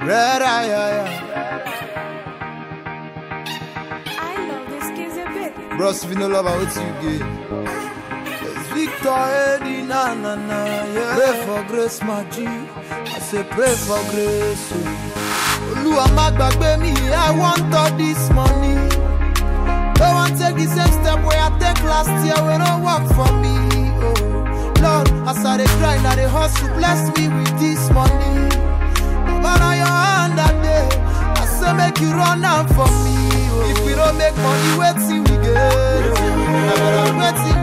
Red eye, yeah, I love this kids a bit. yeah. Bros, if you no love, I wait till you get. It's Victor Eddie, na na na, yeah. Pray for grace, my G. I say pray for grace. Oh. Olúwa má gbàgbé mi, I want all this money. Don't want take the same step where I take last year when no work for me. Oh, Lord, as I dey grind, I dey hustle, bless me with this money. Man, on your hand that day, I say make you run am for me. Oh. If we don't make money, wait till we get. I better wait till